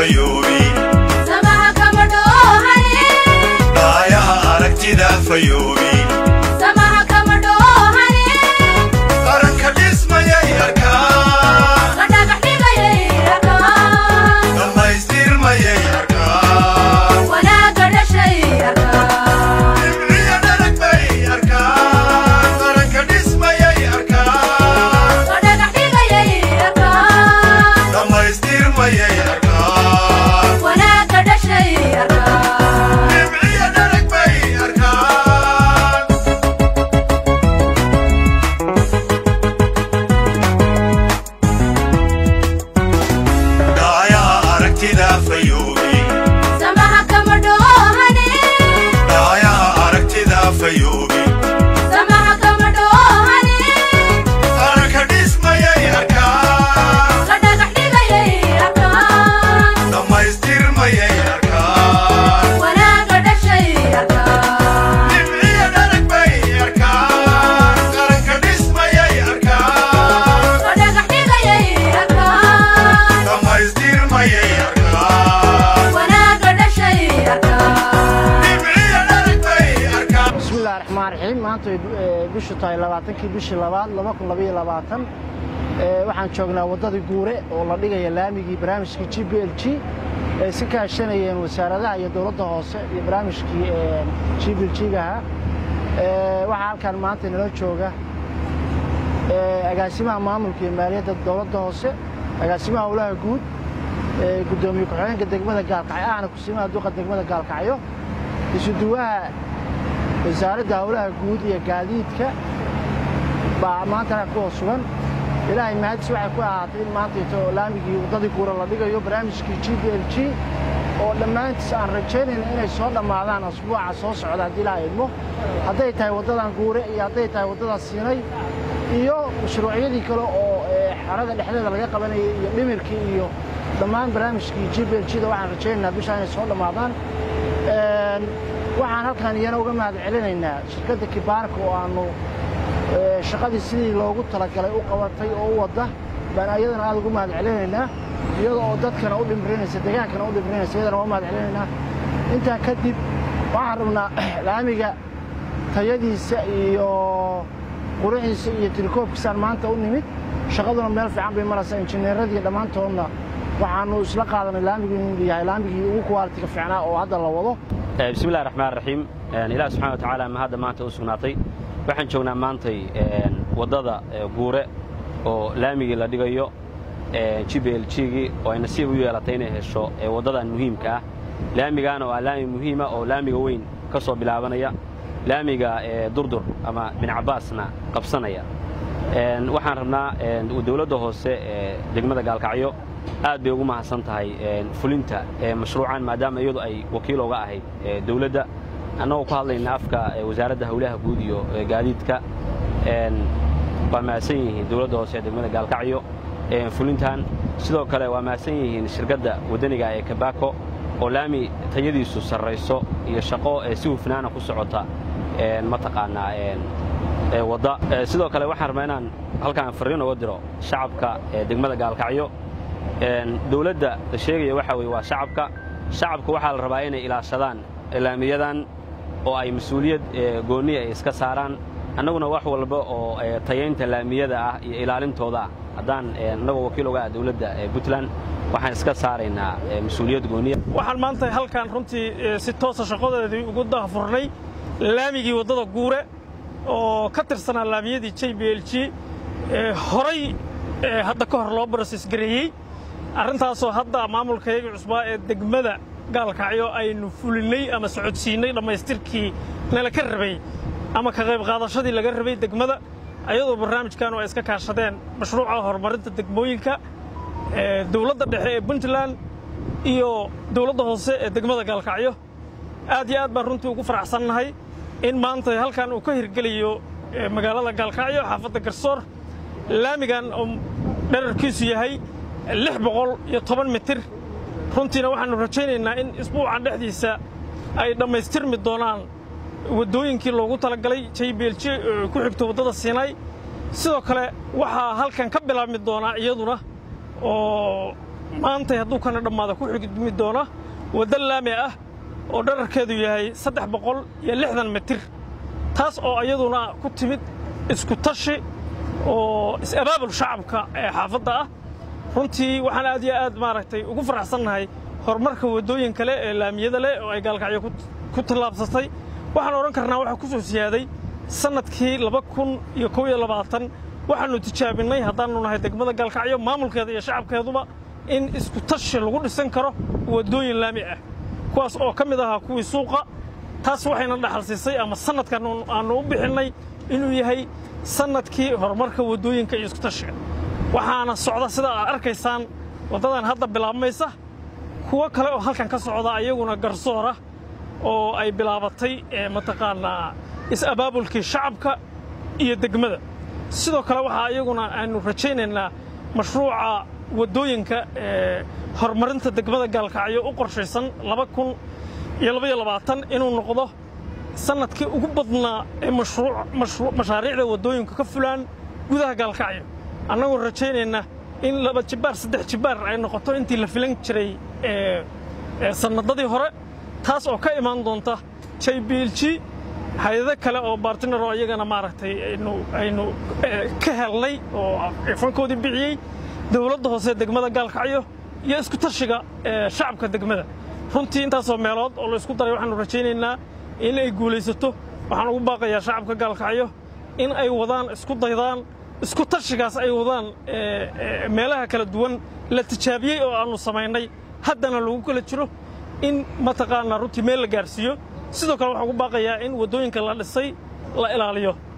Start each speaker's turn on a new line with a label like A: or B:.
A: fayoobi
B: samaha kama dhoohane
A: dhaayaha aragtida fayoobi
B: samaha kama dhoohane
A: qaranka dhismayay arkaa
B: la dhagax dhigayay arkaa
A: dhammaystirmayay arkaa
B: wanaagga dhashay arkaa
A: dhibciya dhalag bay arkaa qaranka dhismayay arkaa
B: la dhagax dhigayay arkaa
A: dhammaystirmayay arkaa
B: wanaagga dhashay arkaa
A: dhibciya dhalag bay arkaa dhaayaha aragtida fayoobi
B: samaha kama dhoohane
A: dhaayaha aragtida fayoobi
B: samaha kama dhoohane
A: qaranka dhismayay arkaa
B: la dhagax dhigayay arkaa
A: dhammaystirmayay arkaa
B: wanaagga dhashay arkaa
A: dhibciya dhalag bay arkaa qaranka dhismayay arkaa
B: la dhagax dhigayay arkaa
A: dhammaystirmayay arkaa
B: wanaagga dhashay arkaa
A: dhibciya dhalag bay arkaa
C: bismillahi raxmaan raxiim maanta way eh, bishu tahay labaatankii bishii labaad laba kun labaiyo labaatan Eh, waxaan joognaa waddadii guure oo la dhigaya laamigii barnaamijkii g b l g ay si kaashanayeen wasaaradaha iyo dowladda hoose iyo barnaamijkii g b l g-ga ahaa Eh, waxaa halkan maanta inala jooga eh, agaasimaha maamulka iyo maaliyadda dowladda hoose agaasimaha howlaha guud eh, guddoomiye ku-xigeenka degmada gaalkacyo ahna kusiimaha duqa degmada gaalkacyo isuduwaha wasaaradda howlaha guud iyo gaadiidka baa maantana kuwa sugan ilaahay mahadis waxay ku ahaatay in maanta ito laamigii waddadii guura la dhigayo barnaamijkii g b l g oo dhammaantiis aan rajaynayna inay soo dhammaadaan asbuuca soo socda haddii ilaaha idmo hadday tahay waddadan guure iyo hadday tahay waddadan siinay iyo mashruucyadii kale oo eh, xerada dhexdeeda laga qabanayay iyo dhimirkii iyo dhammaan barnaamijkii g b l g da waxaan rajaynaynaa bishaa inay soo dhammaadaan Een, waxaan halkan iyana uga mahad celinaynaa shirkadda kibaarka oo aanu eh, shaqadii sidii loogu talagalay u qabatay oo u wadda baan ayadana aad ugu mahad celinaynaa iyada oo dadkana u dhimrinaysa degaankana u dhimrinaysa iyadana waa mahad celinaynaa intaa kadib waxaan rabnaa laamiga tayadiisa iyo quruxiisa iyo tirikoobkiisaan maanta u nimid shaqaduna meel fiican bay maraysaa injineeradii dhammaantoodna waxaanu isla qaadanay laamigu inuu yahay laamigii ugu kuwaalitiga fiicnaa oo hadda la wado
D: Eh, bismi illahi raxmaan raxiim Eh, ilaah subxana wa tacaala ma hadda maanta u sugnaatay waxaan joognaa maantay eh, waddada eh, guure oo laamigii la dhigayo g b l g-gii oo ay nasiib u yeelatay inay hesho eh, waddadan muhiimka ah laamigaana waa laami muhiima oo laamiga weyn ka soo bilaabanaya laamiga eh, durdur ama bin cabbaasna qabsanaya Een, waxaan rabnaa een, dowladda hoose ee degmada gaalkacyo aad bay ugu mahadsan tahay een, fulinta ee mashruucan maadaama iyadu ay wakiil oga ahayd ee dowladda annagoo ku hadlayna afka ee wasaaradda howlaha guud iyo ee gaadiidka een, waa mahadsan yihiin dowladda hoose ee degmada gaalkacyo een, fulintan sidoo kale waa mahadsan yihiin shirkadda waddaniga ee kabako oo laami tayadiisu sarrayso iyo shaqo ee si hufnaana ku socota een, mataqaanaa een, ee wadda Ee, sidoo kale waxaan rabaa inaan halkaan farriin uga diro shacabka ee degmada gaalkacyo Een, dowladda la sheegaya waxa weye waa shacabka shacabka waxaa la rabaa inay ilaashadaan laamiyadan oo ay mas-uuliyad ee, goonni ay iska saaraan annaguna wax walba oo ee, tayaynta laamiyada ah iyo ilaalintooda ah haddaan ee, annagoo wakiil uga ah dowladda ee puntland waxaan iska saaraynaa ee, mas-uuliyad gooniya
E: waxaan maanta halkan runtii eh, si toosa shaqadeedii ugu dahfurnay laamigii waddada guure oo ka tirsanaa laamiyadii j b l g ee horay ee hadda ka hor loo broses gareeyey arrintaasoo hadda maamulkayaga cusbaa ee degmada gaalkacyo aynu fulinnay ama socodsiinnay dhammaystirkii nala ka rabay ama ka qayb qaadashadii laga rabay degmada ayadoo barnaamijkanu ay iska kaashadeen mashruuca horumarinta degmooyinka ee dowladda dhexe ee puntland iyo dowladda hoose ee degmada gaalkacyo aad iyo aad baan runtii ugu faraxsannahay in maanta halkan uu ka hirgelayo eh, magaalada gaalkacyo xaafadda garsoor laamigan oo dherarkiisu yahay lix boqol iyo toban mitir runtiina waxaannu rajaynaynaa in isbuucan dhexdiisa ay dhammaystirmi doonaan waddooyinkii loogu talagalay j b l j oo ku xigto waddada siinay sidoo kale waxaa halkan ka bilaabmi doonaa iyaduna oo maantay hadduu kana dhammaada ku xigmi doona waddo laami ah oo dherarkeedu yahay saddex boqol iyo lixdan mitir taas oo iyaduna ku timid isku tashi oo is-abaabul shacabka ee xaafadda ah runtii waxaan aad iyo aad maaragtay ugu faraxsannahay horumarka waddooyin kale ee laamiyada leh oo ay gaalkacyo ku tallaabsatay waxaan odhan karnaa waxaa ku soo siyaaday sannadkii laba kun iyo kow iyo labaatan waxaannu tijaabinnay haddaannu nahay degmada gaalkacyo maamulkeeda iyo shacabkeeduba in isku tashi lagu dhisan karo waddooyin laami ah kuwaas oo ka mid ahaa kuwii suuqa taas waxayna dhaxal siisay ama sannadkan aannu u bixinnay inuu yahay sannadkii horumarka waddooyinka iyo isku tashiga waxaana socda sida aad arkaysaan waddadan hadda bilaabmaysa kuwo kale oo halkan ka socda ayaguna garsoora oo ay bilaabatay mataqaanaa is-abaabulkii shacabka iyo degmada sidoo kale waxaa iyaguna aynu rajaynaynaa mashruuca waddooyinka ee horumarinta degmada gaalkacyo u qorshaysan laba kun iyo labaiyo labaatan inuu noqdo sannadkii ugu badnaa ee mashaariicda waddooyinka ka fulaan gudaha gaalkacyo annagoo rajaynayna in laba jibbaar saddex jibbaar ay noqoto intii la filan jiray sannadadii hore taas oo ka imaan doonta j b l g hay-ado kale oo bartinaro iyagana maaragtay aynu ka helnay oo fankoodii bixiyey dowladda hoose degmada gaalkacyo iyo isku tashiga shacabka degmada runtii intaasoo meelood oo la isku daray waxaanu rajaynaynaa in ay guulaysato waxaan ugu baaqayaa shacabka gaalkacyo in ay wadaan isku daydaan isku tashigaas ay wadaan meelaha kala duwan la tijaabiyey oo aannu samaynay haddana lagu kala jiro in mataqaanaa runtii meel la gaarsiiyo sidoo kale waxaan ugu baaqayaa in waddooyinka la dhisay la ilaaliyo